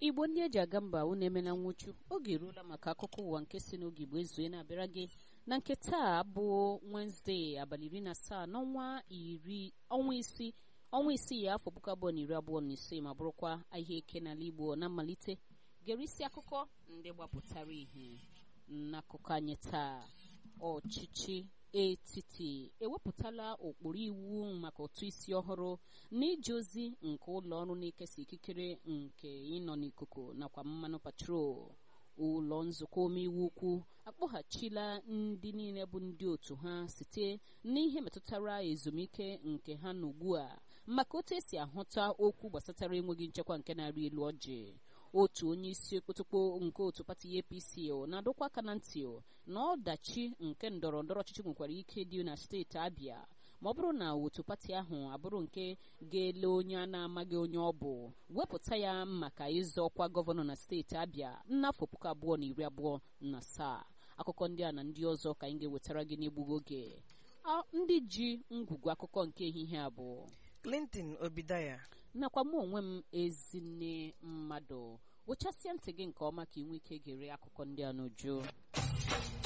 igbo ndị eji aga mba unu emela nwụchu oge eruola maka akụkọ ụwa nke si n'oge igbo ezue na-abịara gị na nke taa bụ wenezdee abalị iri na asaa n'ọnwa iri ọnwa isii ọnwa isii ya afọ puku abụọ na iri abụọ na ise ma bụrụkwa ahịa eke n'ala igbo na mmalite gere isi akụkọ ndị gbapụtara ihe n'akụkọ anyị taa ọchịchị etiti ewepụtala ụkpụrụ iwu maka ụtụ isi ọhụrụ n'ije ozi nke ụlọ ọrụ na-ekesa ikikere nke ịnọ n'ikuku nakwa mmanụ patrol ụlọ nzukọ omeiwu ukwu akpọghachila ndị niile bụ ndị otu ha site n'ihe metụtara ezumike nke ha n'ugbu a maka otu esi ahụta okwu gbasatara enweghị nchekwa nke na-arị elu ọjị otu onye isi okpotokpo nke otu pati apc na-adọkwa aka na ntị na ọdachi nke ndọrọ ndọrọ ọchịchị nwekwara ike dị na steeti abịa ma ọ bụrụ na otu pati ahụ abụrụ nke ga-ele onye a na-amaghị onye ọ bụ wepụta ya maka ịzọ ọkwa gọvanọ na steeti abịa n'afọ puku abụọ na iri abụọ na asaa akụkọ ndị a na ndị ọzọ ka anyị ga-ewetara gị n'egbughị oge ndị ji ngwugwu akụkọ nke ehihie abụọ clinton obidaya nakwa mụ onwe m ezinne mmadụ wechasịa ntị gị nke ọma ka ị nwee ike gere akụkọ ndị a n'uju